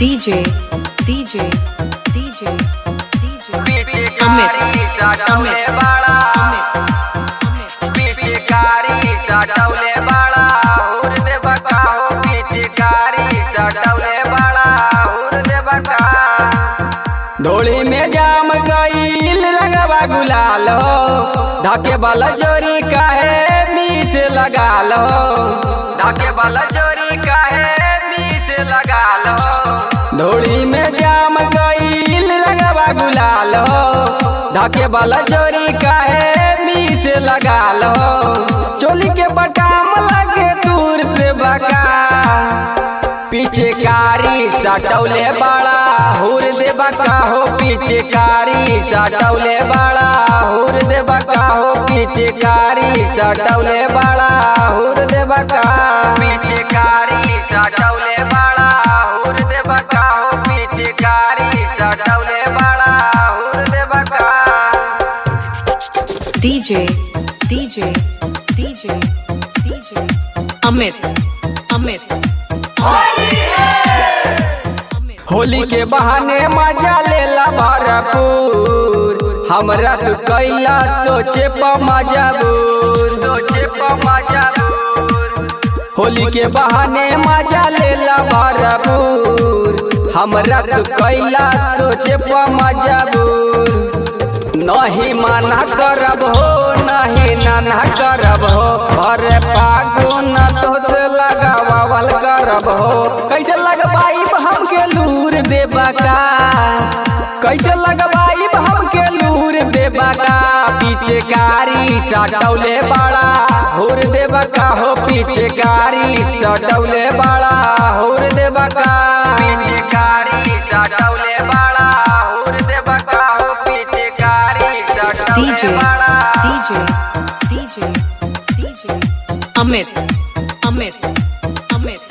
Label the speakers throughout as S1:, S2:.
S1: DJ, DJ, DJ, DJ.
S2: पिचकारी चटौले बाड़ा पिचकारी चटौले बाड़ा हुर दे बका हो पिचकारी चटौले बाड़ा हुर दे बका धोली में जाम गईल रंगवा गुलाल हो ढाके वाला जोरी काहे मीस लगा लो ढाके वाला जोरी काहे मीस लगा लो धोली में जाम गईल रंगवा गुलाल हो ढाके वाला जोरी काहे मीस लगा लो चोली के बटाम लगे दूर से बका पिचकारी सटौले बाड़ा हुर दे बका हो पिचकारी सटौले बाड़ा हुर दे बका हो पिचकारी सटौले बाड़ा हुर दे बका पिचकारी सटौले बाड़ा हुर दे बका हो पिचकारी सटौले बाड़ा हुर दे बका
S1: DJ, DJ, DJ, DJ. Amit, Amit.
S2: Holi के बहाने मजा लेला भरपूर हमरा तू कैला सोचे प मजबूर सोचे प मजबूर होली के बहाने मजा लेला भरपूर हमरा तू कैला सोचे प मजबूर नहीं मना करब हो नहीं नाना करब हो अरे फागुन तोत लगावल करब हो कैसे लगवाई हमके लूर देबा का कैसे लगवाई हमके लूर देबा का पिचकारी सटौले बड़ा हुर देबा का हो पिचकारी सटौले बड़ा हुर देबा का पिचकारी सटौले बड़ा हुर देबा का हो पिचकारी
S1: DJ,
S2: सटौले बड़ा
S1: DJ, DJ, DJ. Amit, Amit, Amit.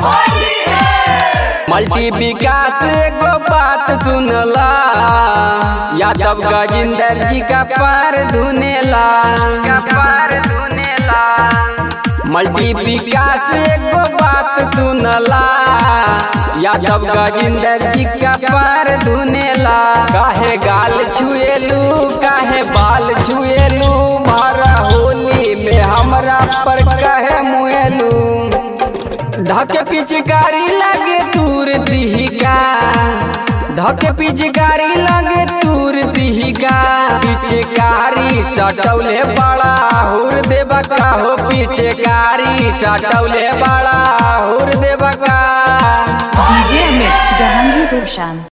S2: Multi Vikas एगो बात सुनला यादव गजिंदर जी का पार धुनेला का पार धुनेला मल्टी विकास एगो बात सुनला यादव गजिंदर जी का पार धुनेला काहे गाल छुएलू काहे बाल छुएलू मारा होली में हमरा पर काहे मुएलू धके पिचकारी लगे तूर दिहिका धके पिचकारी लगे तूर दिहिका पिचकारी चटौले बड़ा हुर देबा का हो पिचकारी चटौले बड़ा हुर देबा का
S1: DJ Amit, Jahangir Roshan.